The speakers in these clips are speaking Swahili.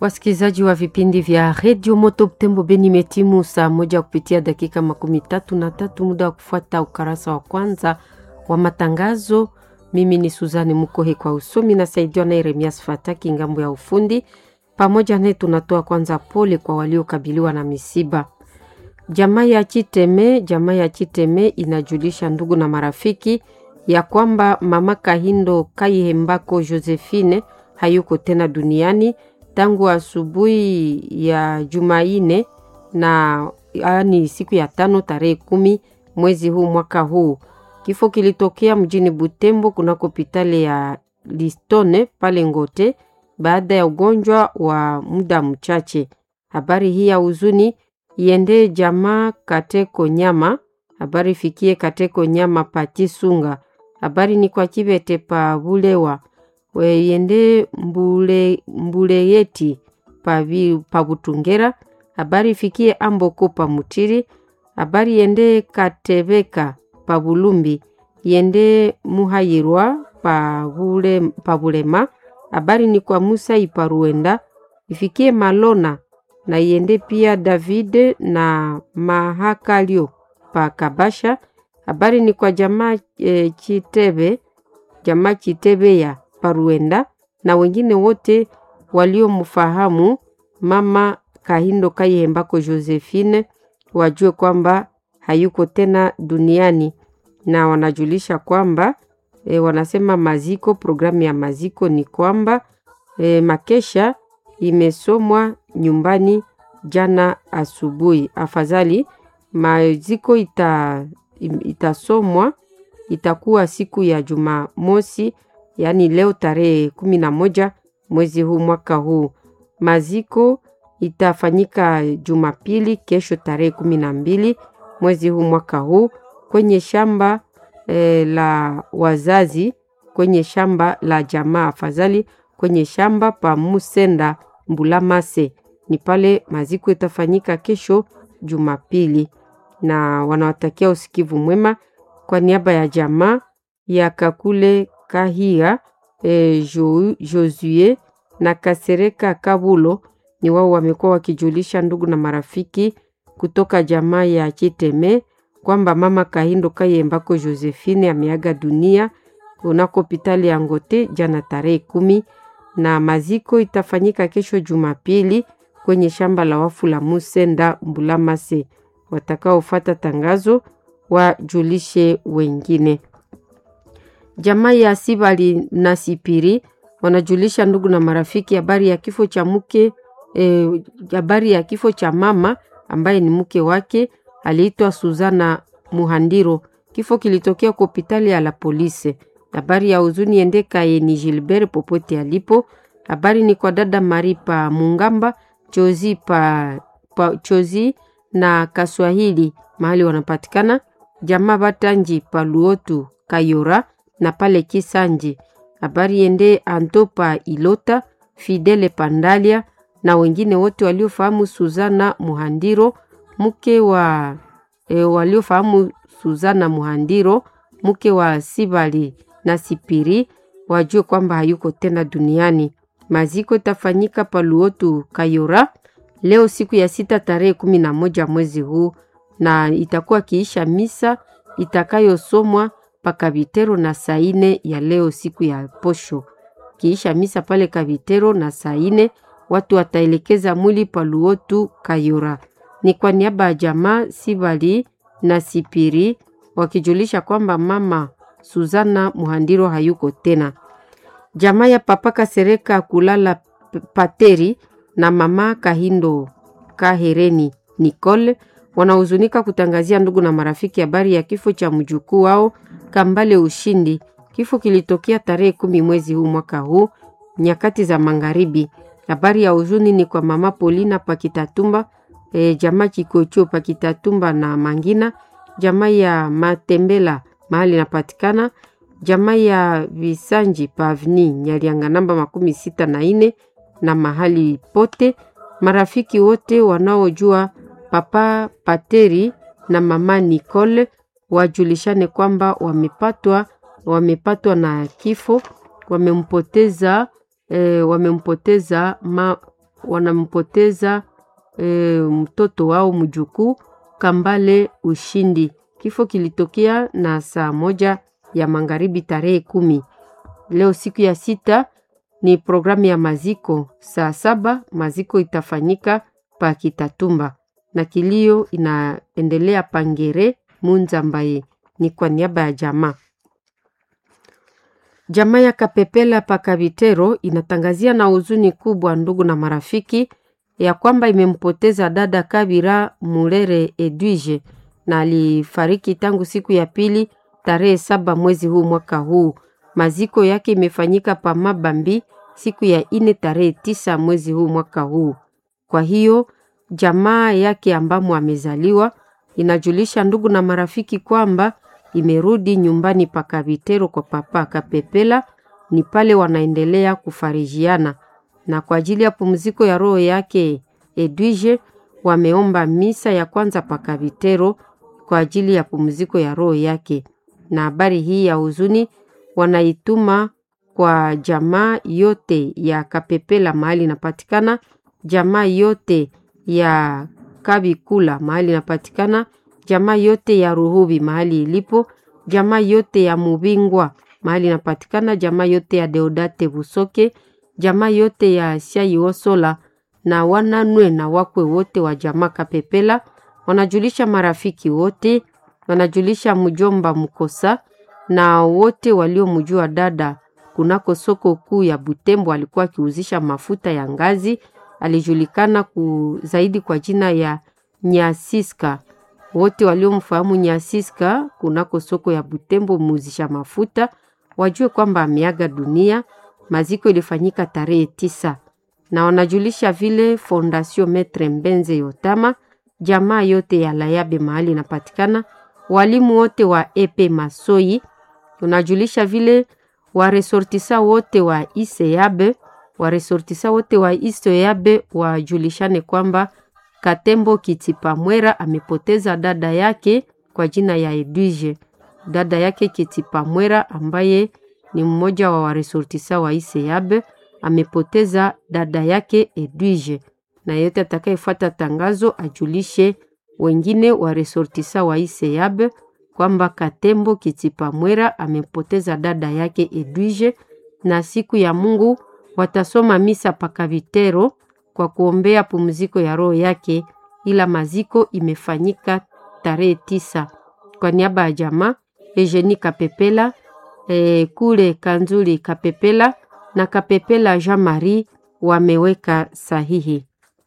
Wasikilizaji wa vipindi vya redio Moto Butembo Beni, metimu saa moja kupitia dakika makumi tatu na tatu, muda wa kufuata ukarasa wa kwanza wa matangazo. Mimi ni Suzani Mukohe kwa usomi, nasaidiwa na Yeremias Fataki ngambo ya ufundi. Pamoja naye tunatoa kwanza pole kwa waliokabiliwa na misiba. Jamaa ya Chiteme, jamaa ya Chiteme inajulisha ndugu na marafiki ya kwamba mama Kahindo Kaihembako Josephine hayuko tena duniani tangu asubuhi ya Jumaine na yaani siku ya tano tarehe kumi mwezi huu mwaka huu. Kifo kilitokea mjini Butembo kunako hospitali ya Listone pale Ngote baada ya ugonjwa wa muda mchache. Habari hii ya huzuni iende jamaa Kateko Nyama, habari fikie Kateko Nyama Pati Sunga, habari ni kwa Kibete pa Bulewa weyende mbule, mbuleyeti pa, pa Butungera, habari ifikie Amboko pa Mutiri, habari yende Katebeka pa Bulumbi, yende Muhayirwa pa, bule, pa Bulema, habari ni kwa Musa iparuenda ifikie Malona na yende pia David na Mahakalio pa Kabasha, habari ni kwa jamaa e, Chitebe jamaa Chitebe ya Paruenda na wengine wote waliomfahamu mama Kahindo Kaihembako Josephine wajue kwamba hayuko tena duniani, na wanajulisha kwamba e, wanasema maziko, programu ya maziko ni kwamba e, makesha imesomwa nyumbani jana asubuhi. Afadhali maziko ita, itasomwa itakuwa siku ya Jumamosi, yaani leo tarehe kumi na moja mwezi huu mwaka huu. Maziko itafanyika Jumapili kesho tarehe kumi na mbili mwezi huu mwaka huu kwenye shamba e, la wazazi kwenye shamba la jamaa, afadhali kwenye shamba pa Musenda Mbulamase, ni pale maziko itafanyika kesho Jumapili, na wanawatakia usikivu mwema kwa niaba ya jamaa ya Kakule Kahia e, jo, Josue na Kasereka Kabulo ni wao wamekuwa wakijulisha ndugu na marafiki kutoka jamaa ya Chiteme kwamba mama Kahindo Kayembako Josephine ameaga dunia kunako hospitali ya Ngote jana tarehe kumi, na maziko itafanyika kesho Jumapili kwenye shamba la wafu la Musenda Mbulamase. Watakaofuata tangazo wajulishe wengine. Jamaa ya Sibali na Sipiri wanajulisha ndugu na marafiki habari ya kifo cha mke habari e, ya kifo cha mama ambaye ni mke wake aliitwa Suzana Muhandiro. Kifo kilitokea kwa hospitali ya la polisi. Habari ya huzuni endeka ni Gilbert popote alipo. Habari ni kwa dada Mari pa Mungamba Chozi pa, pa Chozi na Kaswahili mahali wanapatikana jamaa Batanji pa Luotu Kayora na pale Kisanji. Habari yende Antopa Ilota Fidele Pandalia na wengine wote waliofahamu Suzana Muhandiro mke wa e, waliofahamu Suzana Muhandiro mke wa Sibali na Sipiri wajue kwamba hayuko tena duniani. Maziko itafanyika pa Luotu Kayora leo siku ya sita tarehe kumi na moja mwezi huu na itakuwa kiisha misa itakayosomwa pa Kabitero na saa ine ya leo siku ya posho. Kiisha misa pale Kabitero na saa ine watu wataelekeza mwili pa Luotu Kayora. Ni kwa niaba ya jamaa Sibali na Sipiri wakijulisha kwamba mama Suzana Muhandiro hayuko tena. Jamaa ya papa Kasereka kulala Pateri na mama Kahindo Kahereni Nicole wanahuzunika kutangazia ndugu na marafiki habari ya kifo cha mjukuu wao Kambale Ushindi. Kifo kilitokea tarehe kumi mwezi huu mwaka huu nyakati za magharibi. Habari ya huzuni ni kwa mama Polina Pakitatumba, e, jamaa Kikocho Pakitatumba na Mangina, jamaa ya Matembela mahali inapatikana, jamaa ya Visanji Pavni Nyalianga namba makumi sita na ine na mahali pote, marafiki wote wanaojua papa Pateri na mama Nicole wajulishane kwamba wamepatwa wamepatwa na kifo, wamempoteza e, wamempoteza ma, wanampoteza e, mtoto wao mjukuu Kambale Ushindi. Kifo kilitokea na saa moja ya magharibi tarehe kumi. Leo siku ya sita ni programu ya maziko. Saa saba maziko itafanyika pa Kitatumba na kilio inaendelea Pangere Munzambaye. Ni kwa niaba ya jamaa Jamaa ya Kapepela Pakavitero inatangazia na huzuni kubwa, ndugu na marafiki, ya kwamba imempoteza dada Kabira Mulere Edwige na alifariki tangu siku ya pili tarehe saba mwezi huu mwaka huu. Maziko yake imefanyika pa Mabambi siku ya ine tarehe tisa mwezi huu mwaka huu. Kwa hiyo jamaa yake ambamo amezaliwa inajulisha ndugu na marafiki kwamba imerudi nyumbani pa Kavitero kwa papa Kapepela, ni pale wanaendelea kufarijiana, na kwa ajili ya pumziko ya roho yake Edwige wameomba misa ya kwanza pa Kavitero kwa ajili ya pumziko ya roho yake. Na habari hii ya huzuni wanaituma kwa jamaa yote ya Kapepela mahali inapatikana, jamaa yote ya Kabikula mahali inapatikana jamaa yote ya Ruhubi mahali ilipo, jamaa yote ya Mubingwa mahali inapatikana, jamaa yote ya Deodate Busoke, jamaa yote ya Siaiosola na wananwe na wakwe wote wa jamaa Kapepela, wanajulisha marafiki wote, wanajulisha mjomba Mkosa na wote waliomjua dada kunako soko kuu ya Butembo. Alikuwa akiuzisha mafuta ya ngazi, alijulikana ku zaidi kwa jina ya Nyasiska wote waliomfahamu Nyasiska kunako soko ya Butembo muuzisha mafuta wajue kwamba ameaga dunia. Maziko ilifanyika tarehe tisa, na wanajulisha vile Fondation Metre Mbenze Yotama, jamaa yote ya Layabe mahali inapatikana, walimu wote wa epe Masoi. Unajulisha vile waresortisa wote wa Iseyabe, waresortisa wote wa Iseyabe wajulishane kwamba Katembo Kitipamwera amepoteza dada yake kwa jina ya Edwige. Dada yake Kitipamwera ambaye ni mmoja wa waresortisa wa Iseyabe amepoteza dada yake Edwige, na yote atakayefuata tangazo ajulishe wengine waresortisa wa Iseyabe kwamba Katembo Kitipamwera amepoteza dada yake Edwige, na siku ya Mungu watasoma misa pakavitero kwa kuombea pumziko ya roho yake, ila maziko imefanyika tarehe tisa. Kwa niaba ya jamaa Eugenie Kapepela e, kule Kanzuli Kapepela na Kapepela Jean Marie wameweka sahihi.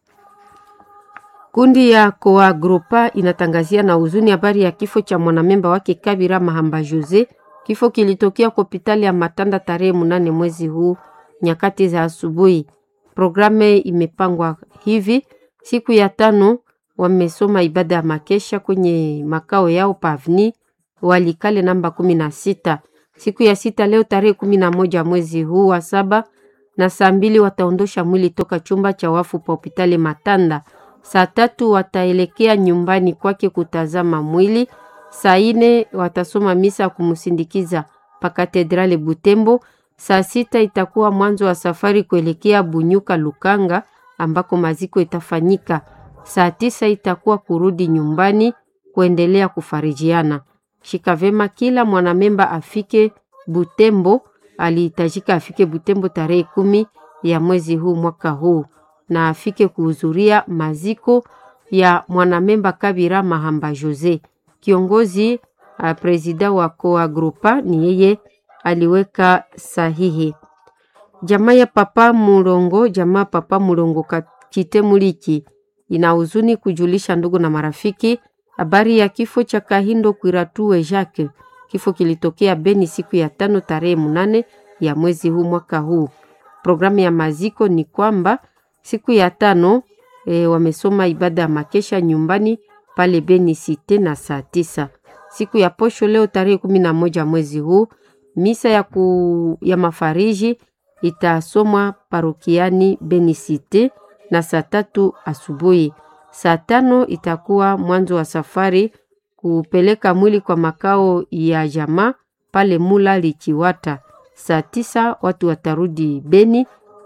Kundi ya Coagrupa inatangazia na huzuni habari ya kifo cha mwanamemba wake Kabira Mahamba Jose. Kifo kilitokea kwa hospitali ya Matanda tarehe munane mwezi huu nyakati za asubuhi. Programu imepangwa hivi: siku ya tano wamesoma ibada ya makesha kwenye makao yao pavni Walikale namba kumi na sita. Siku ya sita leo tarehe kumi na moja mwezi huu wa saba na saa mbili wataondosha mwili toka chumba cha wafu pa hospitali Matanda. Saa tatu wataelekea nyumbani kwake kutazama mwili. Saa ine watasoma misa kumsindikiza pa katedrali Butembo. Saa sita itakuwa mwanzo wa safari kuelekea Bunyuka Lukanga ambako maziko itafanyika. Saa tisa itakuwa kurudi nyumbani kuendelea kufarijiana. Shika vema, kila mwanamemba afike Butembo. Alihitajika afike Butembo tarehe kumi ya mwezi huu mwaka huu, na afike kuhudhuria maziko ya mwanamemba Kabira Mahamba Jose. Kiongozi uh, presida wa Coagrupa ni yeye aliweka sahihi. Jamaa ya Papa Mulongo, jamaa Papa Mulongo Kite Muliki ina huzuni kujulisha ndugu na marafiki habari ya kifo cha Kahindo Kwiratue Jacques. Kifo kilitokea Beni siku ya tano tarehe munane ya mwezi huu mwaka huu. Programu ya maziko ni kwamba siku ya tano e, wamesoma ibada ya makesha nyumbani pale Beni Cite na saa tisa. Siku ya posho leo tarehe kumi na moja mwezi huu misa ya, ku, ya mafariji itasomwa parokiani Beni Cite na saa tatu asubuhi. Saa tano itakuwa mwanzo wa safari kupeleka mwili kwa makao ya jamaa pale Mula Lichiwata. Saa tisa watu watarudi Beni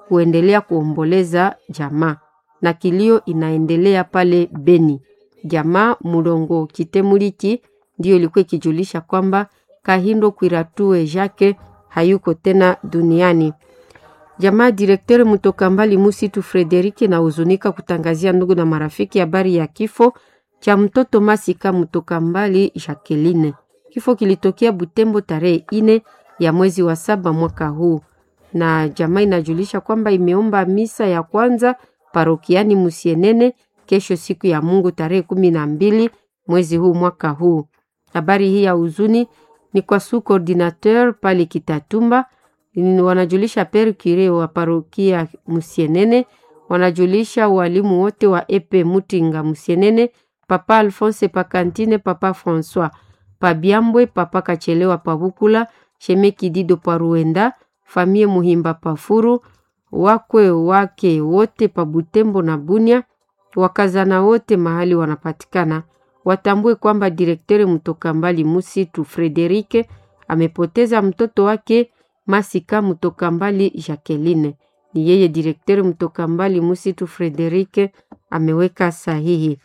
kuendelea kuomboleza jamaa na kilio inaendelea pale Beni. Jamaa Mulongo Kitemuliki ndiyo ilikuwa ikijulisha kwamba Kahindo Kwiratue Jacques hayuko tena duniani. Jamaa direkteur Mutoka Mbali Musitu Frederike na huzunika kutangazia ndugu na marafiki habari ya kifo cha mtoto Masika Mutoka Mbali Jacqueline. Kifo kilitokea Butembo tarehe ine ya mwezi wa saba mwaka huu, na jamaa inajulisha kwamba imeomba misa ya kwanza parokiani Musienene kesho siku ya Mungu tarehe kumi na mbili mwezi huu mwaka huu. Habari hii ya huzuni ni kwa su coordinateur pale Kitatumba, wanajulisha per cure wa parokia Musienene, wanajulisha walimu wote wa epe Mutinga Musienene, papa Alphonse Pakantine, papa François Pabiambwe, papa Kachelewa Pabukula, shemeki Dido Paruenda, famie Muhimba Pafuru, wakwe wake wote pa Butembo na Bunia, wakazana wote mahali wanapatikana watambue kwamba direktere Mutoka Mbali Musitu Frederike amepoteza mtoto wake Masika Mutoka Mbali Jacqueline. Ni yeye direktere Mutoka Mbali Musitu Frederike ameweka sahihi.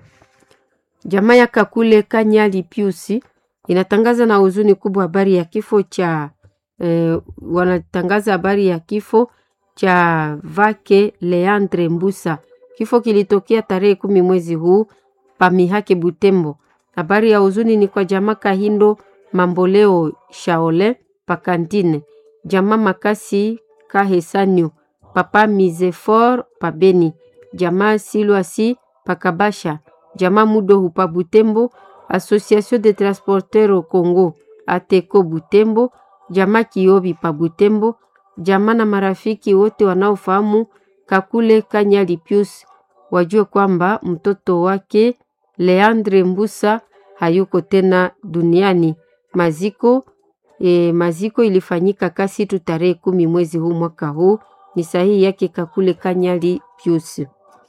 Jamaa ya Kakule Kanyali Piusi inatangaza na huzuni kubwa habari ya kifo cha eh, wanatangaza habari ya kifo cha Vake Leandre Mbusa. Kifo kilitokea tarehe kumi mwezi huu Pamihake Butembo. Habari ya huzuni ni kwa jamaa Kahindo Mamboleo Shaole Pakantine, jamaa Makasi Kahesanyo, papa Mizefor Pabeni, jamaa Silwasi Pakabasha, jamaa Mudohu pa Butembo, Association de Transporteurs au Congo Ateko Butembo, jamaa Kiobi pa Butembo, jamaa na marafiki wote wanaofahamu Kakule Kanyali Pius wajue kwamba mtoto wake Leandre Mbusa hayuko tena duniani. Maziko e, maziko ilifanyika Kasitu tarehe kumi mwezi huu mwaka huu. Ni sahihi yake Kakule Kanyali Pius.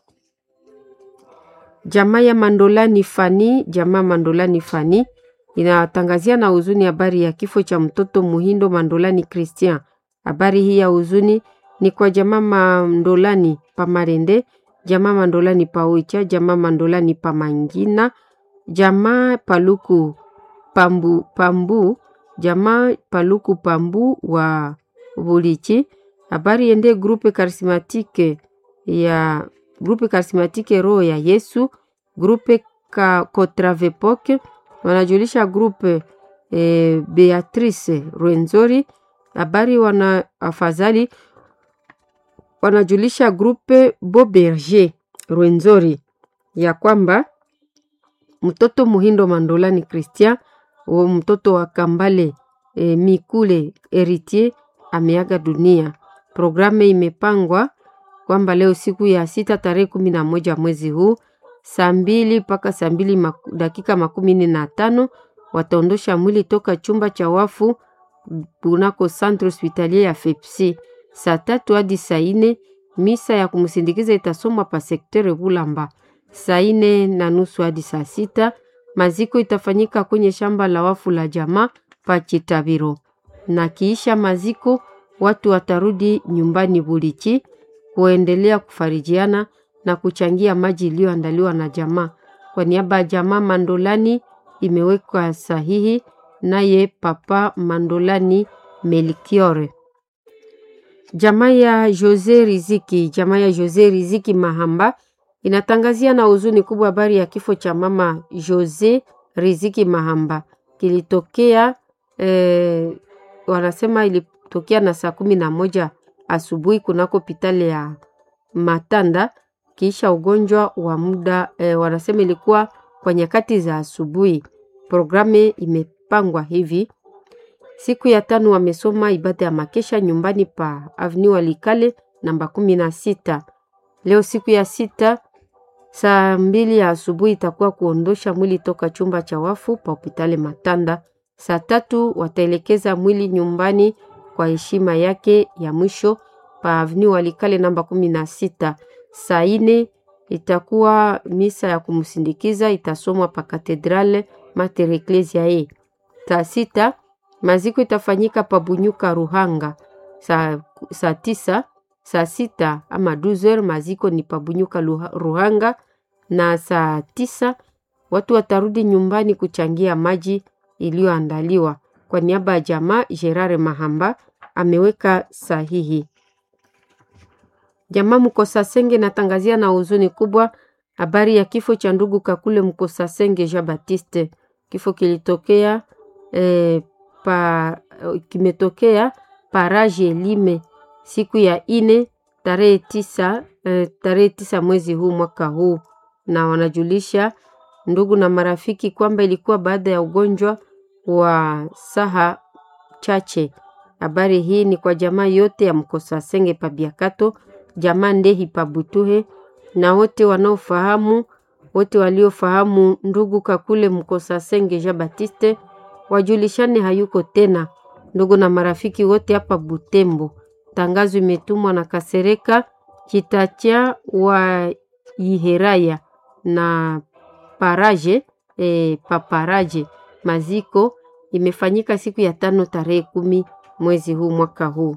Jamaa ya Mandolani Fani, jamaa Mandolani Fani inatangazia na huzuni habari ya kifo cha mtoto Muhindo Mandolani Christian. Habari hii ya huzuni ni kwa jamaa Mandolani Pamarende, jamaa Mandolani Paoicha, jamaa Mandolani Pamangina, jamaa Paluku Pambu, Pambu, jamaa Paluku Pambu wa Bulichi. Habari ende grupe karismatike ya grupe karismatike Roho ya Yesu, grupe ka Kotravepoke wanajulisha grupe e, Beatrice Rwenzori. Habari wana afadhali wanajulisha grupe Boberger Rwenzori ya kwamba mtoto Muhindo Mandolani Christian wa mtoto wa Kambale e, Mikule Heritier ameaga dunia. Programu imepangwa kwamba leo siku ya sita tarehe kumi na moja mwezi huu saa mbili mpaka saa mbili maku, dakika makumi nne na tano wataondosha mwili toka chumba cha wafu kunako centre hospitalier ya FEPSI. Saa tatu hadi saa ine misa ya kumsindikiza itasomwa pa sektere Bulamba. Saa ine na nusu hadi saa sita maziko itafanyika kwenye shamba la wafu la jamaa pa Chitabiro, na kiisha maziko watu watarudi nyumbani Bulichi kuendelea kufarijiana na kuchangia maji iliyoandaliwa na jamaa. Kwa niaba ya jamaa Mandolani imewekwa sahihi naye Papa Mandolani Melkiore. Jamaa ya Jose Riziki, jamaa ya Jose Riziki Mahamba inatangazia na huzuni kubwa habari ya kifo cha mama Jose Riziki Mahamba kilitokea eh, wanasema ilitokea na saa kumi na moja asubuhi kunako hospitali ya Matanda kisha ugonjwa wa muda eh, wanasema ilikuwa kwa nyakati za asubuhi. Programu imepangwa hivi: siku ya tano wamesoma ibada ya makesha nyumbani pa Avenue Walikale namba kumi na sita. Leo siku ya sita saa mbili ya asubuhi itakuwa kuondosha mwili toka chumba cha wafu pa hospitali Matanda. Saa tatu wataelekeza mwili nyumbani kwa heshima yake ya mwisho pa Avenue Walikale namba kumi na sita. Saa ine itakuwa misa ya kumsindikiza itasomwa pa Katedrale Mater Ecclesiae. Saa sita maziko itafanyika pa Bunyuka Ruhanga. Saa, saa tisa Saa sita ama 12 maziko ni Pabunyuka Ruhanga, na saa tisa watu watarudi nyumbani kuchangia maji iliyoandaliwa. Kwa niaba ya jamaa, Gerard Mahamba ameweka sahihi. Jamaa Mkosasenge natangazia na huzuni kubwa habari ya kifo cha ndugu Kakule Mkosasenge Jean Baptiste. Kifo kilitokea eh, pa, kimetokea paraje Elime siku ya ine tarehe tisa, eh, tarehe tisa mwezi huu mwaka huu, na wanajulisha ndugu na marafiki kwamba ilikuwa baada ya ugonjwa wa saha chache. Habari hii ni kwa jamaa yote ya Mkosasenge Pabiakato, jamaa Ndehi Pabutuhe na wote wanaofahamu, wote waliofahamu ndugu Kakule Mkosasenge Jean Baptiste wajulishane hayuko tena. Ndugu na marafiki wote hapa Butembo, tangazo imetumwa na Kasereka Kitacha wa Iheraya na Paraje e, Paparaje. Maziko imefanyika siku ya tano tarehe kumi mwezi huu mwaka huu.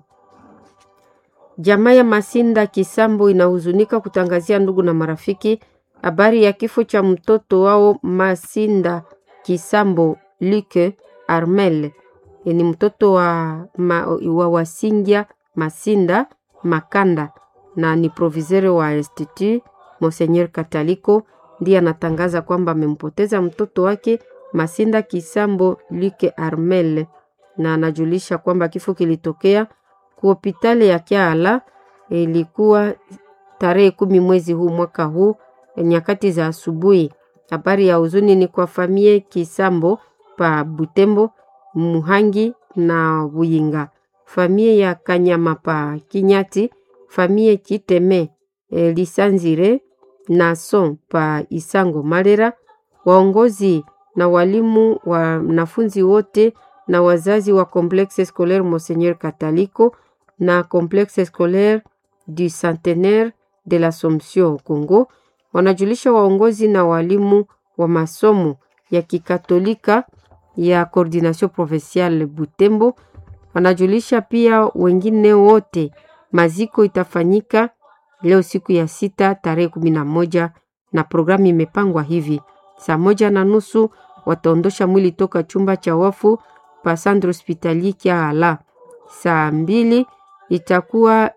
Jamaa ya Masinda Kisambo inahuzunika kutangazia ndugu na marafiki habari ya kifo cha mtoto wao Masinda Kisambo Luke Armel. Ni mtoto wa, ma, wa Wasingia Masinda Makanda na ni proviseur wa Institut Monseigneur Kataliko ndiye anatangaza kwamba amempoteza mtoto wake Masinda Kisambo Luke Armel, na anajulisha kwamba kifo kilitokea ku hospitali ya Kiala, ilikuwa tarehe kumi mwezi huu mwaka huu nyakati za asubuhi. Habari ya huzuni ni kwa famie Kisambo pa Butembo, Muhangi na Buyinga, famie ya Kanyama pa Kinyati, famie Kiteme e, Lisanzire na Son pa Isango Malera, waongozi na walimu wanafunzi wote na wazazi wa Complexe Scolaire Monseigneur Kataliko na Complexe Scolaire du Centenaire de l'Assomption Congo wanajulisha waongozi na walimu wa masomo ya Kikatolika ya Coordination Provinciale Butembo. Wanajulisha pia wengine wote maziko itafanyika leo siku ya sita tarehe kumi na moja na programu imepangwa hivi: saa moja na nusu wataondosha mwili toka chumba cha wafu pa Centre Hospitalier Kiala. Saa mbili itakuwa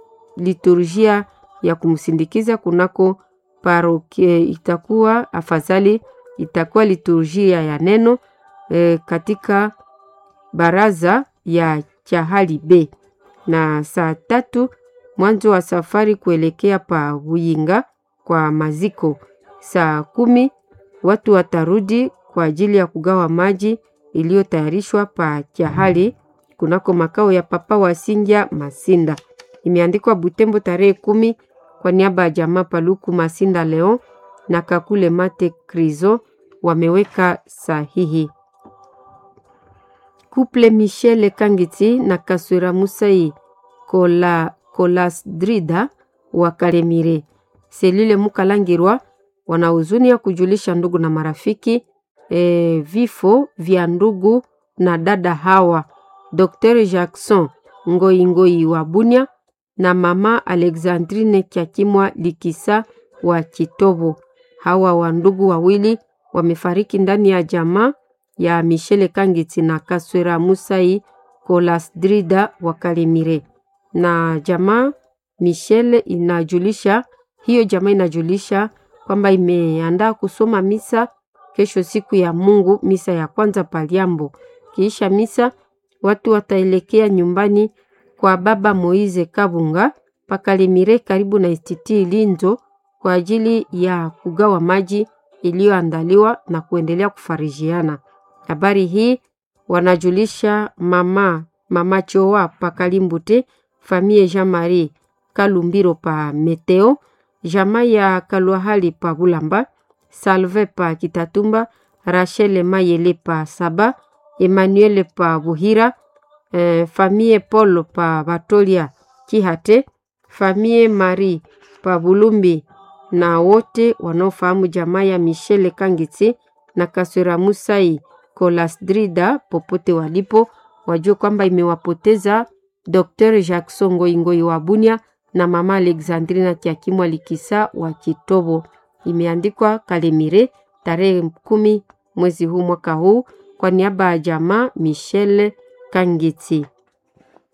liturgia ya kumsindikiza kunako parokia, itakuwa afadhali, itakuwa liturgia ya neno e, katika baraza ya Chahali B, na saa tatu mwanzo wa safari kuelekea pa Buyinga kwa maziko. Saa kumi watu watarudi kwa ajili ya kugawa maji iliyotayarishwa pa Chahali kunako makao ya Papa Wasingia Masinda. Imeandikwa Butembo tarehe kumi kwa niaba ya jamaa Paluku Masinda Leon na Kakule Mate Krizo wameweka sahihi. Couple Michel Kangiti na Kaswira Musai Kola Kolasdrida wa Kalemire Selile Mukalangirwa wana huzuni ya kujulisha ndugu na marafiki e, vifo vya ndugu na dada hawa Dr. Jackson Ngoi Ngoi wa Bunia na mama Alexandrine Kyakimwa Likisa wa Chitobo. Hawa wa ndugu wawili wamefariki ndani ya jamaa ya Michele Kangiti na Kaswera Musai Kolasdrida wa Kalemire. Na jamaa Michele inajulisha hiyo jamaa inajulisha kwamba imeandaa kusoma misa kesho siku ya Mungu, misa ya kwanza Paliambo. Kiisha misa watu wataelekea nyumbani kwa baba Moize Kabunga Pakalemire karibu na Istiti Linzo kwa ajili ya kugawa maji iliyoandaliwa na kuendelea kufarijiana. Habari hii wanajulisha mama mama Choa Pakalimbute, famille Jean Marie Kalumbiro pa Meteo, jamaa ya Kalwahali pa Bulamba, Salve pa Kitatumba, Rachel Mayele pa Saba, Emmanuel pa Buhira, eh, famille Paul pa Batolia Kihate, famille Marie pa Bulumbi na wote wanaofahamu jamaa ya Michele Kangiti na Kaswera Musai Kolasdrida popote walipo wajue kwamba imewapoteza Dr. Jackson Ngoingoi wa Bunia na mama Alexandrina Kiakimwa Likisa wa Kitobo. Imeandikwa Kalemire tarehe kumi mwezi huu mwaka huu kwa niaba ya jamaa Michelle Kangiti.